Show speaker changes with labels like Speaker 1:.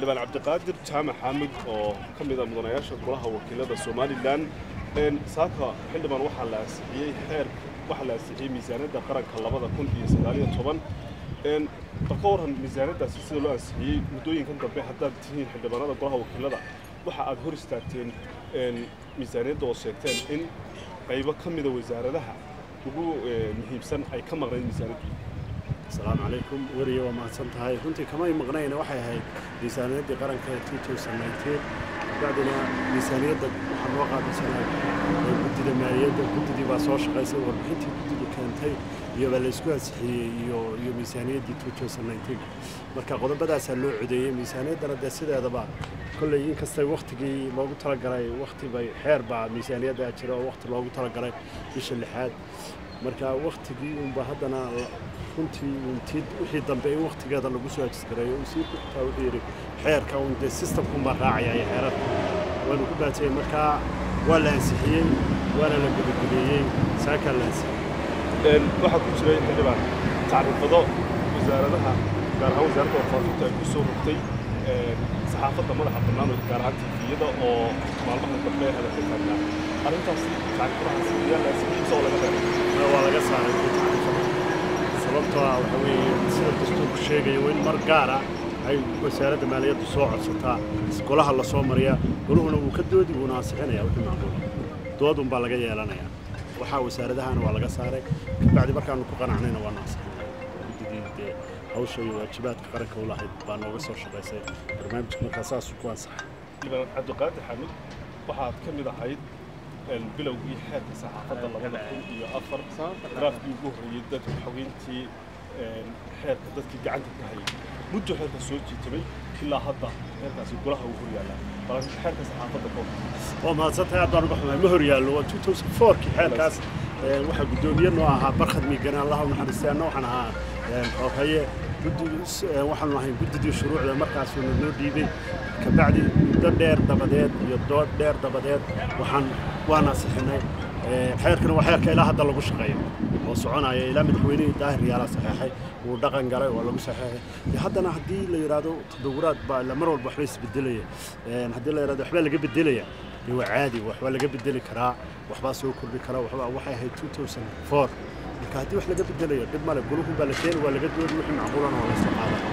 Speaker 1: xildhibaan cabdiqaadir jaamac xaamid oo ka mid a mudanayaasha golaha wakiilada somalilan saaka xildhibaan waxaa la ansixiyey xeer waxaa la ansixiyey miisaaniyadda qaranka labada kun iyo sagaaliyo toban bal ka warran miisaaniyaddaasi sida loo ansixiyey muddooyinkan dambe haddaad tihiin xildhibaanada golaha wakiilada waxa aad hor istaagteen miisaaniyadda oo sheegteen in qaybo ka mida wasaaradaha ugu muhiimsan ay ka maqnayd miisaaniyaddu
Speaker 2: asalaamu calaykum weriya waa mahadsan tahay runtii kamay maqnayna waxay ahayd miisaaniyaddii qaranka ee bacdina miisaaniyadda waxaa loo qaadaysanaa guddida maaliyadda guddidii baa soo shaqaysay warbixintii guddidu keentay iyo baa laysku ansixiyey iyo iyo miisaaniyaddii marka qodobadaasaa loo codeeyey miisaaniyaddana dee sideedaba kolley inkastay wakhtigii loogu talagalay wakhti bay xeer baa miisaaniyaddaa jira oo wakhti loogu talagalay bisha lixaad marka wakhtigii unba haddana runtii untid wixii dambe in wakhtigeeda lagu soo ajisgareeyo wasiirku xitaa wuxuu yidhi xeerka un dee systemkunbaa raacaya iyo xeerarka waanu ku baatiyey markaa waa la ansixiyey waana la gudageleeyey saakaa la ansixiyey
Speaker 1: waxaa ku jiray xildhibaan tacriifado wasaaradaha gaar ahaan wasaaradda warfaafinta ay ku soo rogtay saxaafadda madaxa bannaan oo gaar ahaan tifiyada oo maalmaha dambe ee hadalka taagnaa arrintaasi tacriifadahaasi ayaa la ansixiyey mise oo laga reebay
Speaker 2: waa laga saaray tacriifada sababtoo ah waxa weeye sida dastuurku sheegayo in mar gaara ay wasaaradda maaliyaddu soo codsataa golaha la soo mariyaa goluhuna wuu ka doodi wuuna ansixinaya wixii macquul doodun baa laga yeelanayaa waxaa wasaaradahana waa laga saaray kabacdi markaanu ku qanacnayna waa naasixinaya guddidii dee hawsha iyo waajibaadka qaranka u lahayd baa nooga soo shaqaysay barnaamijka markaa saasuu ku ansaxay
Speaker 1: xildhibaan cabdiqaadir xamid waxaad ka mid ahayd bilowgii xeerka saxaafadda labada kun iyo afar draafkii ugu horreeyey dadka xogeyntii xeerka dadkii gacanta ka hayay muddo xeerka soo jiitamay ilaa hadda xeerkaasi golaha uu horyaallaa bal xeerka saxaafadda ka
Speaker 2: waa mahadsantahay aad baan uga xumahay ma horyaallo waa 2004kii xeerkaas waxaa guddoomiye noo ahaa barkhad miigane allaha u naxariistay anna waxaan ahaa xoogaye waxaanu ahayn guddidii shuruucda markaasuuna noo dhiibay kabacdi muddo dheer dabadeed iyo dood dheer dabadeed waxaan waan ansixinay xeerkana waa xeerka ilaa hadda lagu shaqeeyo oo soconaya ilaa madaxweynihii daahir yaala saxeexay wuu dhaqan galay waa lagu saxeexay haddana haddii la yidhaahdo tadawuraad baa mar walba waxba isbedelaya haddii la yidhahdo waxbaa laga bedelaya dee waa caadi waxbaa laga bedeli karaa waxbaa soo kordhi karaa waxbaa waxay ahayd 2004 marka haddii wax laga bedelayo dhib male guluhun baa la keeni waa laga doodi wixii macquulana waa la soo qaada